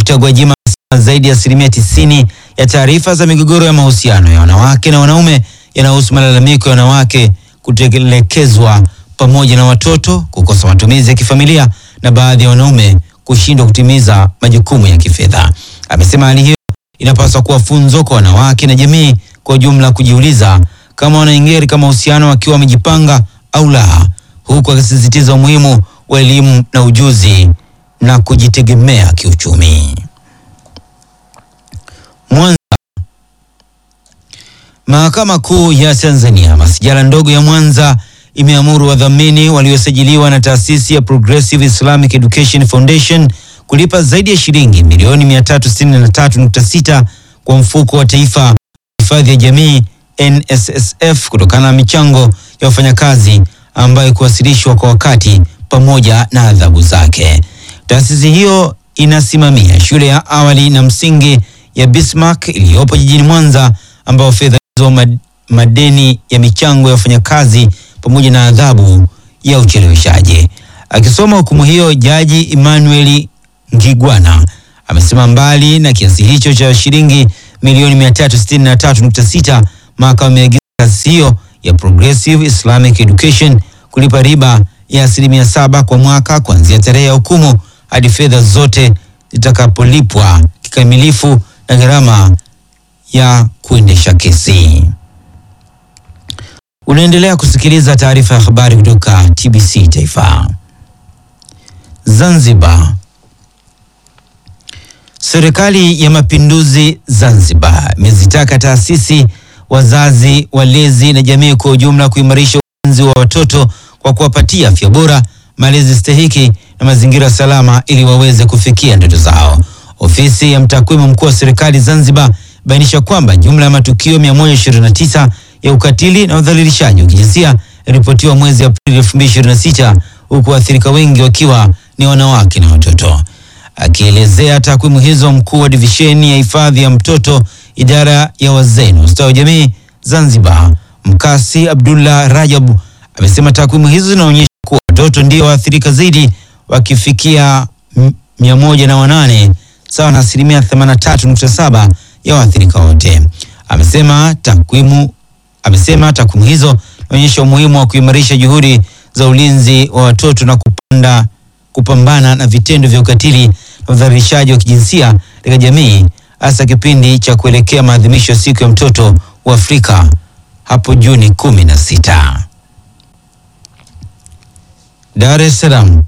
Dkt. Gwajima amesema zaidi ya asilimia tisini ya taarifa za migogoro ya mahusiano ya wanawake na wanaume yanahusu malalamiko ya wanawake kutelekezwa pamoja na watoto, kukosa matumizi ya kifamilia na baadhi ya wanaume kushindwa kutimiza majukumu ya kifedha. Amesema hali hiyo inapaswa kuwa funzo kwa wanawake na jamii kwa ujumla kujiuliza kama wanaingia katika mahusiano wakiwa wamejipanga au la, huku akisisitiza umuhimu wa elimu na ujuzi na kujitegemea kiuchumi. Mwanza. Mahakama Kuu ya Tanzania masijala ndogo ya Mwanza imeamuru wadhamini waliosajiliwa na taasisi ya Progressive Islamic Education Foundation kulipa zaidi ya shilingi milioni 363.6 kwa mfuko wa taifa wa hifadhi ya jamii NSSF kutokana na michango ya wafanyakazi ambayo kuwasilishwa kwa wakati pamoja na adhabu zake. Taasisi hiyo inasimamia shule ya awali na msingi ya Bismarck iliyopo jijini Mwanza ambao fedha hizo mad- madeni ya michango ya wafanyakazi pamoja na adhabu ya ucheleweshaji. Akisoma hukumu hiyo, Jaji Emmanuel Ngigwana amesema mbali na kiasi hicho cha shilingi milioni 363.6, mahakama imeagiza taasisi hiyo ya Progressive Islamic Education kulipa riba ya asilimia saba kwa mwaka kuanzia tarehe ya hukumu hadi fedha zote zitakapolipwa kikamilifu na gharama ya kuendesha kesi. Unaendelea kusikiliza taarifa ya habari kutoka TBC Taifa. Zanzibar. Serikali ya Mapinduzi Zanzibar imezitaka taasisi, wazazi, walezi na jamii kwa ujumla kuimarisha ulinzi wa watoto kwa kuwapatia afya bora, malezi stahiki na mazingira salama ili waweze kufikia ndoto zao. Ofisi ya mtakwimu mkuu wa serikali Zanzibar bainisha kwamba jumla ya matukio 129 ya ukatili na udhalilishaji wa kijinsia yaripotiwa mwezi Aprili 2026 huku waathirika wengi wakiwa ni wanawake na watoto. Akielezea takwimu hizo, mkuu wa divisheni ya hifadhi ya mtoto idara ya wazee na ustawi wa jamii Zanzibar, Mkasi Abdullah Rajab amesema takwimu hizo zinaonyesha kuwa watoto ndio waathirika zaidi wakifikia m- mia moja na wanane sawa na asilimia 83.7 ya waathirika wote. Amesema takwimu amesema takwimu hizo zinaonyesha umuhimu wa kuimarisha juhudi za ulinzi wa watoto na kupanda kupambana na vitendo vya ukatili na udhalilishaji wa kijinsia katika jamii hasa kipindi cha kuelekea maadhimisho ya siku ya mtoto wa Afrika hapo Juni kumi na sita. Dar es Salaam.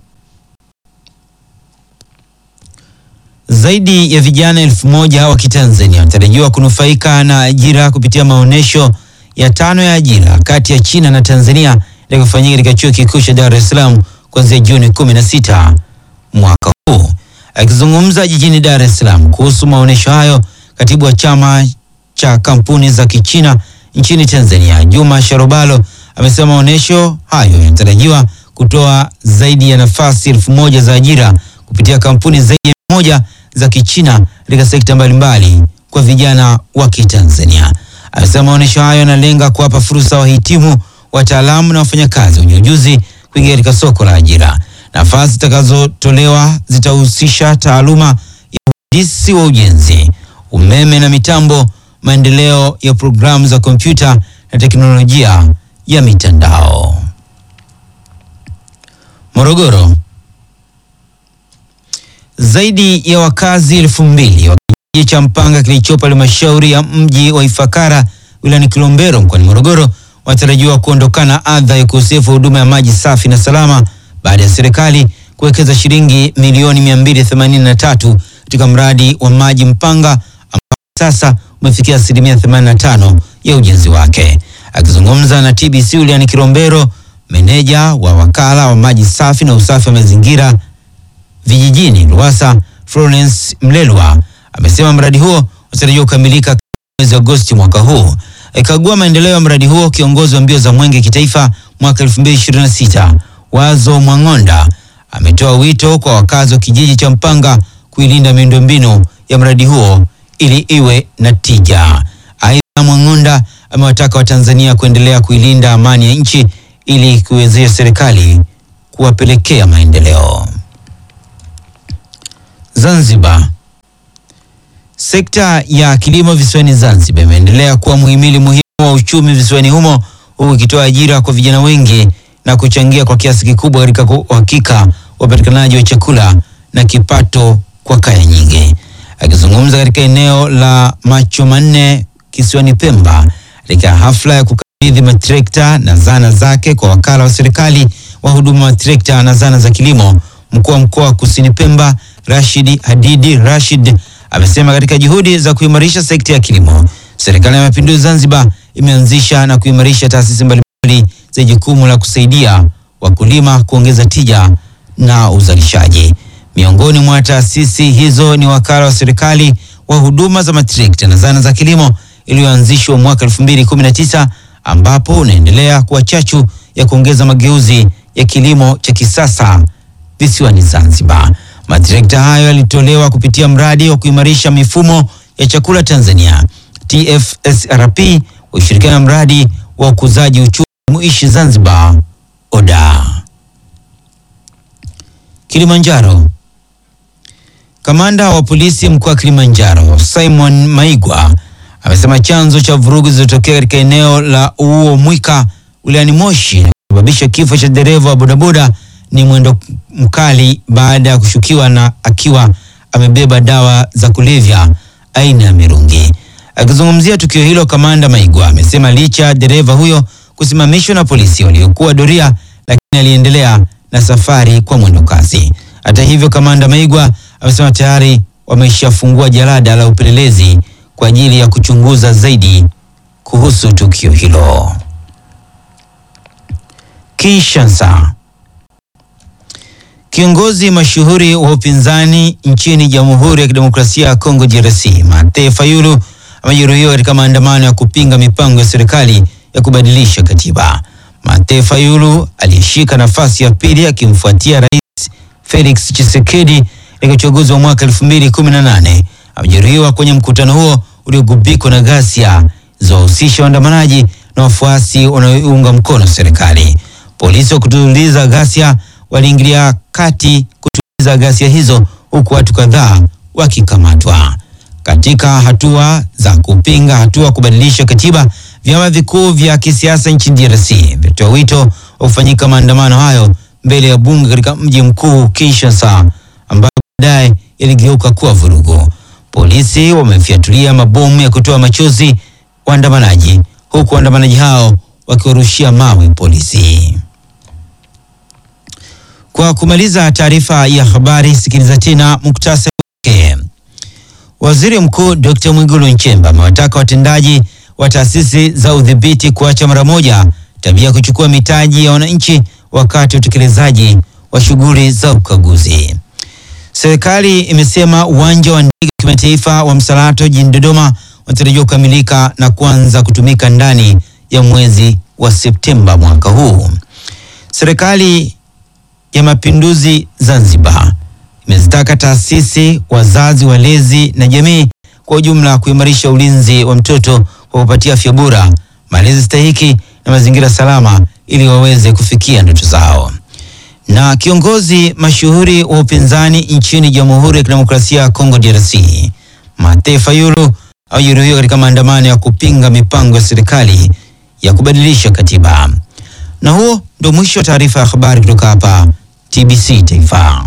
Zaidi ya vijana elfu moja wa Kitanzania wanatarajiwa kunufaika na ajira kupitia maonyesho ya tano ya ajira kati ya China na Tanzania yatakayofanyika katika chuo kikuu cha Dar es Salaam kuanzia Juni 16 mwaka huu. Akizungumza jijini Dar es Salaam kuhusu maonyesho hayo, katibu wa chama cha kampuni za Kichina nchini Tanzania, Juma Sharobalo, amesema maonyesho hayo yanatarajiwa kutoa zaidi ya nafasi elfu moja za ajira kupitia kampuni zaidi ya mia moja za Kichina katika sekta mbalimbali kwa vijana wa Kitanzania. Amesema maonyesho hayo yanalenga kuwapa fursa wahitimu, wataalamu na wafanyakazi wenye ujuzi kuingia katika soko la ajira. Nafasi zitakazotolewa zitahusisha taaluma ya uhandisi wa ujenzi, umeme na mitambo, maendeleo ya programu za kompyuta na teknolojia ya mitandao. Morogoro. Zaidi ya wakazi elfu mbili wa kijiji cha Mpanga kilichopo halmashauri ya mji wa Ifakara wilayani Kilombero mkoani Morogoro wanatarajiwa kuondokana adha ya ukosefu wa huduma ya maji safi na salama baada ya serikali kuwekeza shilingi milioni 283 katika mradi wa maji Mpanga ambao sasa umefikia asilimia 85 ya ujenzi wake. Akizungumza na TBC wilayani Kilombero, meneja wa wakala wa maji safi na usafi wa mazingira vijijini RUWASA Florence Mlelwa amesema mradi huo unatarajiwa kukamilika mwezi Agosti mwaka huu. Akikagua maendeleo ya mradi huo, kiongozi wa mbio za mwenge kitaifa mwaka 2026 Wazo Mwang'onda ametoa wito kwa wakazi wa kijiji cha Mpanga kuilinda miundombinu ya mradi huo ili iwe na tija. Aidha, Mwang'onda amewataka Watanzania kuendelea kuilinda amani ya nchi ili kuiwezesha serikali kuwapelekea maendeleo. Zanzibar. Sekta ya kilimo visiwani Zanzibar imeendelea kuwa muhimili muhimu wa uchumi visiwani humo huku ikitoa ajira kwa vijana wengi na kuchangia kwa kiasi kikubwa katika uhakika wa upatikanaji wa chakula na kipato kwa kaya nyingi. Akizungumza katika eneo la Macho Manne kisiwani Pemba katika hafla ya kukabidhi matrekta na zana zake kwa wakala wa serikali wa huduma wa trekta na zana za kilimo, mkuu wa mkoa wa Kusini Pemba Rashid Hadidi Rashid amesema katika juhudi za kuimarisha sekta ya kilimo, serikali ya mapinduzi Zanzibar imeanzisha na kuimarisha taasisi mbalimbali za jukumu la kusaidia wakulima kuongeza tija na uzalishaji. Miongoni mwa taasisi hizo ni wakala wa serikali wa huduma za matrekta na zana za kilimo iliyoanzishwa mwaka 2019 ambapo unaendelea kuwa chachu ya kuongeza mageuzi ya kilimo cha kisasa visiwani Zanzibar. Matrekta hayo yalitolewa kupitia mradi wa kuimarisha mifumo ya chakula Tanzania TFSRP wa ushirikiano na mradi wa ukuzaji uchumi muishi Zanzibar ODA. Kilimanjaro. Kamanda wa polisi mkoa wa Kilimanjaro Simon Maigwa amesema chanzo cha vurugu zilizotokea katika eneo la Uuo Mwika wilayani Moshi na kusababisha kifo cha dereva wa bodaboda ni mwendo mkali baada ya kushukiwa na akiwa amebeba dawa za kulevya aina ya mirungi. Akizungumzia tukio hilo, kamanda Maigwa amesema licha ya dereva huyo kusimamishwa na polisi waliokuwa doria, lakini aliendelea na safari kwa mwendo kasi. Hata hivyo, kamanda Maigwa amesema tayari wameshafungua jalada la upelelezi kwa ajili ya kuchunguza zaidi kuhusu tukio hilo. Kinshasa. Kiongozi mashuhuri wa upinzani nchini Jamhuri ya Kidemokrasia ya Kongo DRC, Martin Fayulu amejeruhiwa katika maandamano ya kupinga mipango ya serikali ya kubadilisha katiba. Martin Fayulu aliyeshika nafasi ya pili akimfuatia Rais Felix Tshisekedi katika uchaguzi wa mwaka 2018 amejeruhiwa kwenye mkutano huo uliogubikwa na ghasia zilizohusisha waandamanaji na wafuasi wanaoiunga mkono serikali. Polisi wa kutuliza ghasia waliingilia kati kutuliza ghasia hizo huku watu kadhaa wakikamatwa. Katika hatua za kupinga hatua kubadilisha katiba, vyama vikuu vya kisiasa nchini DRC vilitoa wito wa kufanyika maandamano hayo mbele ya bunge katika mji mkuu Kinshasa, ambayo baadaye yaligeuka kuwa vurugu. Polisi wamefyatulia mabomu ya kutoa machozi waandamanaji, huku waandamanaji hao wakiwarushia mawe polisi. Kwa kumaliza taarifa ya habari, sikiliza tena muktasari wake. Waziri Mkuu Dr. Mwigulu Nchemba amewataka watendaji wa taasisi za udhibiti kuacha mara moja tabia ya kuchukua mitaji ya wananchi wakati wa utekelezaji wa shughuli za ukaguzi. Serikali imesema uwanja wa ndege wa kimataifa wa Msalato jijini Dodoma unatarajiwa kukamilika na kuanza kutumika ndani ya mwezi wa Septemba mwaka huu. Serikali ya Mapinduzi Zanzibar imezitaka taasisi, wazazi, walezi na jamii kwa ujumla kuimarisha ulinzi wa mtoto kwa kupatia afya bora, malezi stahiki na mazingira salama ili waweze kufikia ndoto zao. Na kiongozi mashuhuri wa upinzani nchini Jamhuri ya Kidemokrasia ya Kongo DRC, Martin Fayulu amejeruhiwa katika maandamano ya kupinga mipango ya serikali ya kubadilisha katiba. Na huo ndio mwisho wa taarifa ya habari kutoka hapa TBC Taifa.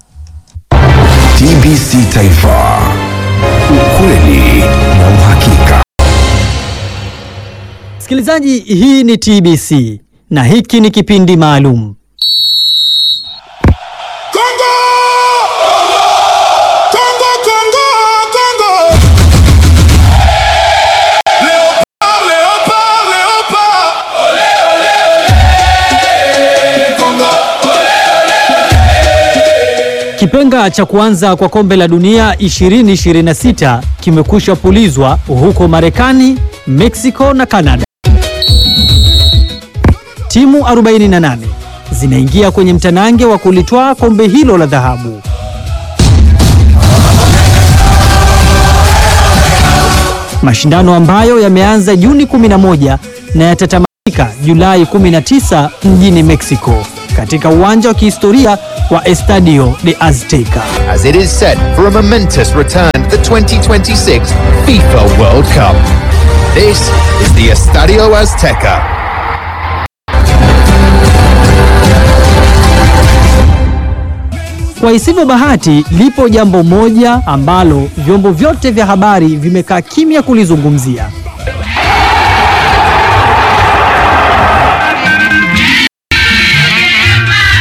TBC Taifa, ukweli na uhakika. Msikilizaji, hii ni TBC na hiki ni kipindi maalum. Congo! Congo, Congo, Congo! Léopard, Léopard, Léopard! Congo! Kipenga cha kuanza kwa kombe la dunia 2026 kimekwisha pulizwa huko Marekani, Mexico na Canada. Timu 48 zinaingia kwenye mtanange wa kulitwaa kombe hilo la dhahabu. Mashindano ambayo yameanza Juni 11 na yatatamatika Julai 19 mjini Mexico. katika uwanja wa kihistoria wa Estadio de Azteca. as it is set for a momentous return to the 2026 FIFA World Cup. This is the Estadio Azteca. Kwa isivyo bahati, lipo jambo moja ambalo vyombo vyote vya habari vimekaa kimya kulizungumzia.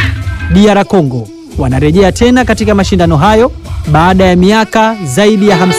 DR Congo wanarejea tena katika mashindano hayo baada ya miaka zaidi ya 50.